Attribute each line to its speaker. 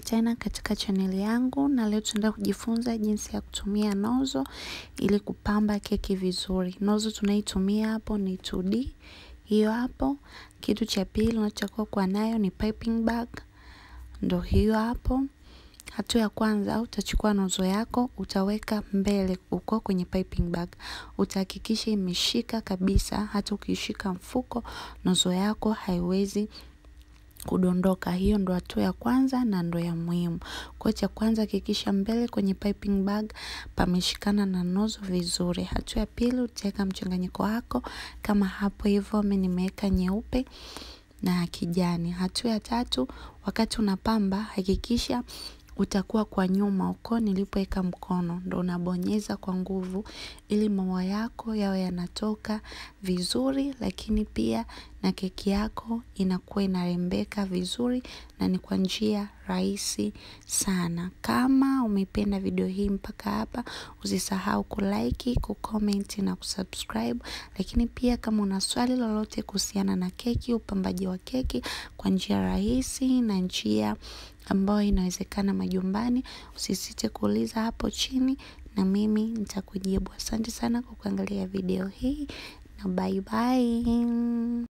Speaker 1: tena katika chaneli yangu na leo tunaenda kujifunza jinsi ya kutumia nozo ili kupamba keki vizuri. Nozo tunaitumia hapo ni 2D. Hiyo hapo. Kitu cha pili unachotakiwa kuwa nayo ni piping bag. Ndo hiyo hapo. Hatua ya kwanza utachukua nozo yako utaweka mbele uko kwenye piping bag. Utahakikisha imeshika kabisa hata ukishika mfuko nozo yako haiwezi kudondoka. Hiyo ndo hatua ya kwanza na ndo ya muhimu. Kwa cha kwanza hakikisha mbele kwenye piping bag pameshikana na nozo vizuri. Hatua ya pili utaweka mchanganyiko wako kama hapo hivyo mimi nimeweka nyeupe na kijani. Hatua ya tatu wakati unapamba hakikisha utakuwa kwa nyuma uko nilipoweka mkono ndo unabonyeza kwa nguvu ili maua yako yawe yanatoka vizuri lakini pia na keki yako inakuwa inarembeka vizuri na ni kwa njia rahisi sana. Kama umependa video hii mpaka hapa usisahau kulike, kucomment na kusubscribe lakini pia kama una swali lolote kuhusiana na keki, upambaji wa keki kwa njia rahisi na njia ambayo inawezekana majumbani usisite kuuliza hapo chini na mimi nitakujibu. Asante sana kwa kuangalia video hii na bye bye.